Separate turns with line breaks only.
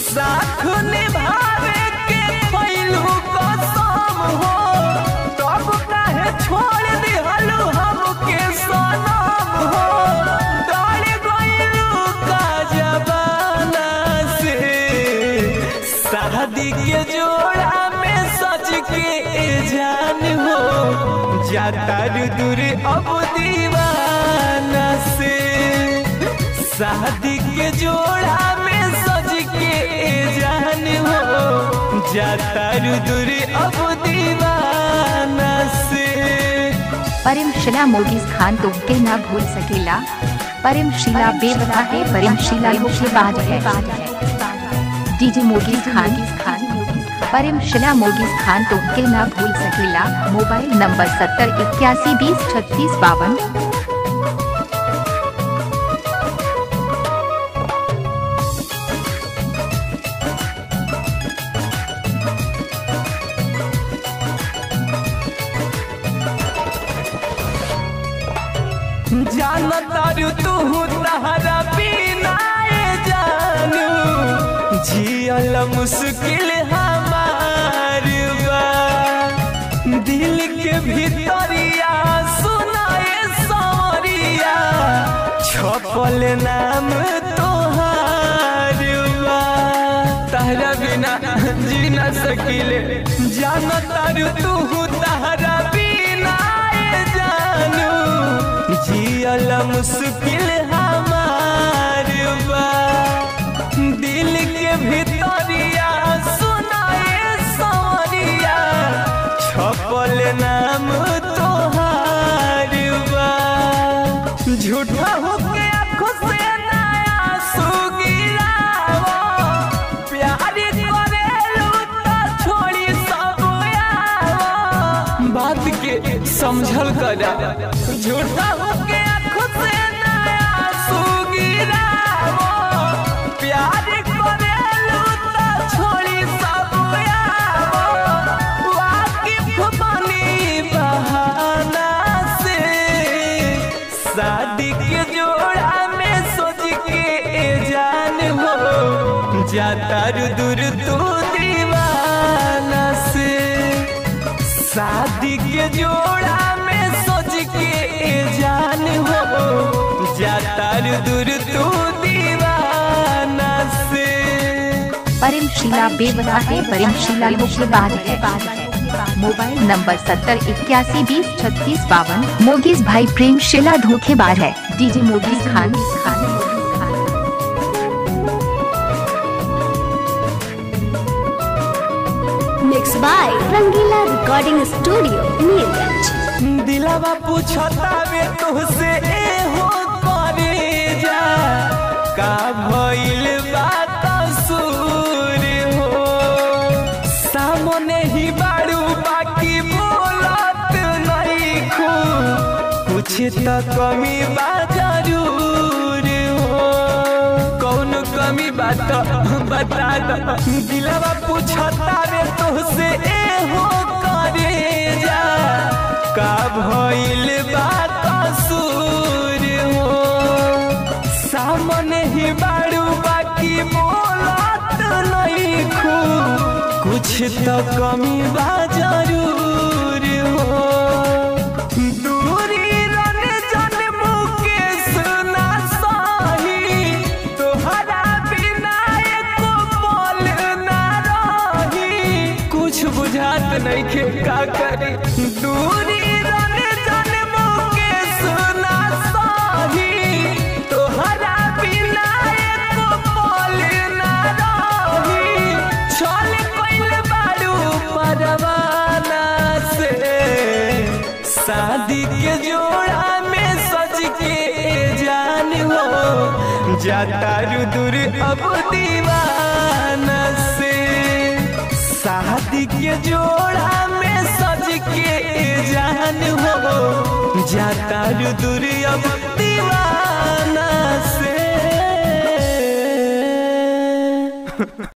साथ निभावे के खइलू कसम हो तब काहे छोड़ दिहलू हमके सनम हो डर गइलू का जमाना से शादी के जोड़ा में सज के जान हो जाता दूर अब दीवाना से शादी के जोड़ा में सज के जान हो जाता दूर अब दीवाना से
परिम शिला मोगिस खान तुमके ना भूल सकेला परिम शिला बेवफा है परिम शिला धोखेबाज है डीजे मोगिस खान खान परिम शिला मोगिस खान तुमके ना भूल सकेला मोबाइल नंबर सत्तर इक्यासी बीस छत्तीस बावन
जानतारू तू तहरा बिना ए जानू जियल मुश्किल हमार बा दिल के भीतरिया सुनाए सवरिया छपल नाम तोहार बा तहरा बिना जी न सकिले जानतारू तू तहरा बिना ए जानू जियल मुश्किल हमार बा दिल के भीतरिया सुनाए सवरिया छपल नाम तोहार बा झूठा होके आँखों से नया सुगिरावा प्यार करेलू त छोड़ी सब आवा बात के समझल करा झूठा होके आँखों से नया सुगिरावा प्यार करेलू त छोड़ी सब आवा वाकिफ बनी बहाना से शादी के जोड़ा में सोच के जान हो जाता दूर तू दीवाना से शादी के जोड़ा में सोच के जान हो जाता दूर तू दीवाना से
परिम शिला बेवफा है परिम शिला धोखेबाज है मोबाइल नंबर सत्तर इक्यासी बीस छत्तीस बावन मोगिस भाई प्रेम शिला धोखेबाज है DJ Mogis Khan Khan
Mixed by Rangila Recording Studio, Neerganj.
दिलावा पूछता वे तुहसे ए हो करे जा का भइल बात सूर हो सामने ही बाड़ू बाकी बोलत नहीं खू कुछ तो कमी बा जरूर हो कौन कमी बात बता दो दिलावा पूछता रे तुहसे ए हो करे जा का भइल बात सूर हो सामने ही बाड़ू बाकी बोलत नहीं खू कुछ तो कमी बा जरूर हो दूरी रन जन्म के सुना सही तोहरा बिना एको पल ना रही कुछ बुझात नहीं के का करी दूरी रन जन्म के सुना सही तोहरा बिना एको पल ना रही छल कइल बारू परवाना से शादी के जोड़ा में सज के जान हो जाता दूर अब दीवाना से शादी के जोड़ा में सज के जान हो जाता दूर अब दीवाना से